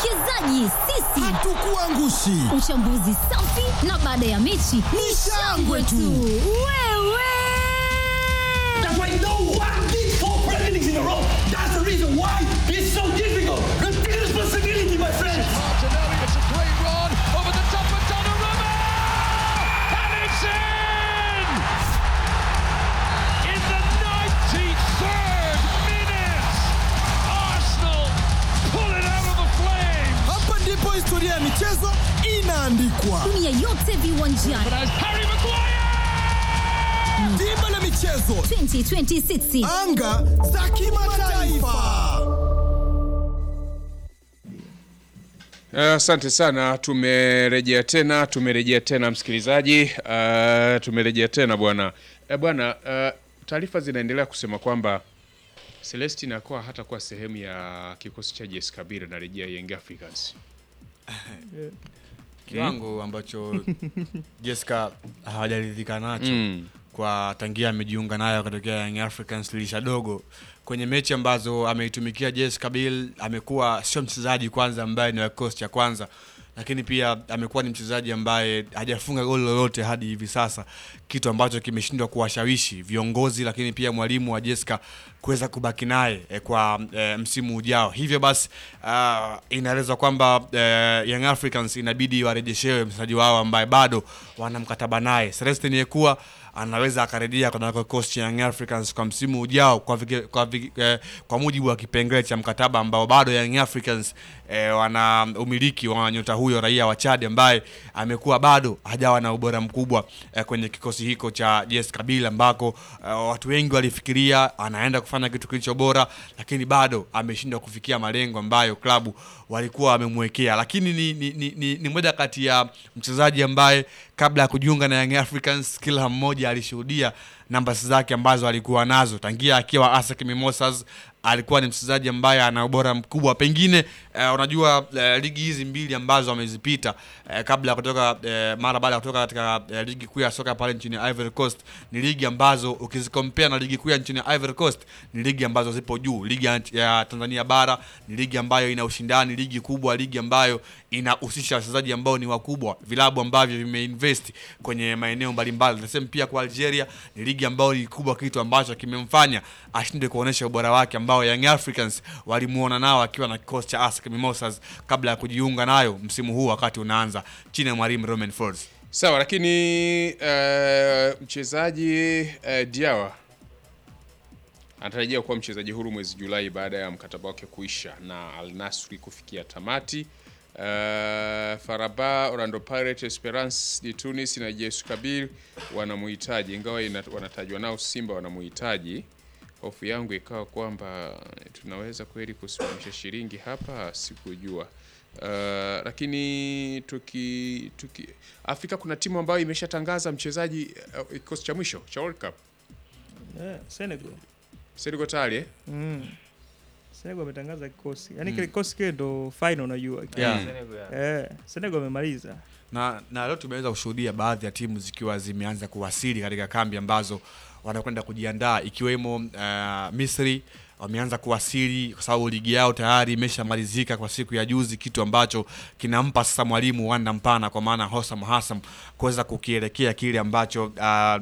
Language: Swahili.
Wawekezaji sisi Hatukuangushi. Uchambuzi safi na baada ya mechi ni shangwe tu. Wewe That's why no one did four Premier Leagues in a row. That's the reason why it's so difficult. Take responsibility, my friends. Martinelli, it's a great run over the top of Donnarumma! And it's in! In the 93rd minute, Arsenal pull it out of the flames! Hapa ndipo historia ya michezo inaandikwa. dunia yote viwanjani But as Harry Maguire! Dimba la michezo, 2026 anga za kimataifa. Asante sana, tumerejea tena, tumerejea tena msikilizaji, uh, tumerejea tena bwana uh, bwana uh, taarifa zinaendelea kusema kwamba Celestin akuwa hata kuwa sehemu ya kikosi cha JS Kabila na rejea Young Africans. kiwango ambacho Jessica hawajaridhika nacho Mm. kwa tangia amejiunga nayo katokea Young Africans lilisha dogo kwenye mechi ambazo ameitumikia Jessica Bill amekuwa sio mchezaji kwanza ambaye ni wa kikosi cha kwanza lakini pia amekuwa ni mchezaji ambaye hajafunga goli lolote hadi hivi sasa kitu ambacho kimeshindwa kuwashawishi viongozi lakini pia mwalimu wa Jessica kuweza kubaki naye eh, kwa eh, msimu ujao hivyo basi uh, inaelezwa kwamba eh, Young Africans inabidi warejeshewe mchezaji wao ambaye bado wana mkataba naye Celestin Yekua anaweza akarejea kwenye kikosi cha Young Africans kwa msimu ujao kwa, vike, kwa, vike, eh, kwa mujibu wa kipengele cha mkataba ambao bado Young Africans eh, wana umiliki wa nyota huyo raia wa Chad ambaye amekuwa bado hajawa na ubora mkubwa eh, kwenye kikosi hiko cha JS Kabila ambako eh, watu wengi walifikiria anaenda kufanya kitu kilicho bora, lakini bado ameshindwa kufikia malengo ambayo klabu walikuwa wamemwekea. Lakini ni, ni, ni, ni, ni moja kati ya mchezaji ambaye kabla ya kujiunga na Young Africans kila mmoja alishuhudia namba zake ambazo alikuwa nazo tangia akiwa ASEC Mimosas alikuwa ni mchezaji ambaye ana ubora mkubwa pengine eh, unajua eh, ligi hizi mbili ambazo amezipita eh, kabla ya kutoka eh, mara baada ya kutoka katika eh, ligi kuu ya soka pale nchini Ivory Coast ni ligi ambazo ukizikompea na ligi kuu ya nchini Ivory Coast ni ligi ambazo zipo juu ligi ya, ya Tanzania bara ni ligi ambayo ina ushindani ligi kubwa ligi ambayo inahusisha wachezaji ambao ni wakubwa vilabu ambavyo vimeinvest kwenye maeneo mbalimbali the same pia kwa Algeria ni ligi ambayo ni kubwa kitu ambacho kimemfanya ashinde kuonesha ubora wake ambao Young Africans walimuona nao akiwa na kikosi cha ASEC Mimosas kabla ya kujiunga nayo msimu huu wakati unaanza chini ya mwalimu Romain Folz Sawa, lakini eh, mchezaji eh, Diawa anatarajia kuwa mchezaji huru mwezi Julai baada ya mkataba wake kuisha na Al Nassr kufikia tamati. Uh, Faraba, Orlando Pirates, Esperance de Tunis na JS Kabylie wanamuhitaji, ingawa ina- wanatajwa nao Simba wanamuhitaji. Hofu yangu ikawa kwamba tunaweza kweli kusimamisha shilingi hapa, sikujua. Uh, lakini tuki, tuki Afrika kuna timu ambayo imeshatangaza mchezaji uh, kikosi cha mwisho cha World Cup. Yeah, Senegal. Senegal tayari eh? Mm. Senegal ametangaza kikosi. Yaani kile kikosi kile ndo final unajua. Yeah. Eh, Senegal amemaliza. na, na leo tumeweza kushuhudia baadhi ya timu zikiwa zimeanza kuwasili katika kambi ambazo wanakwenda kujiandaa ikiwemo uh, Misri wameanza kuwasili kwa sababu ligi yao tayari imeshamalizika kwa siku ya juzi, kitu ambacho kinampa sasa mwalimu wanda mpana kwa maana Hosam Hassam kuweza kukielekea kile ambacho uh,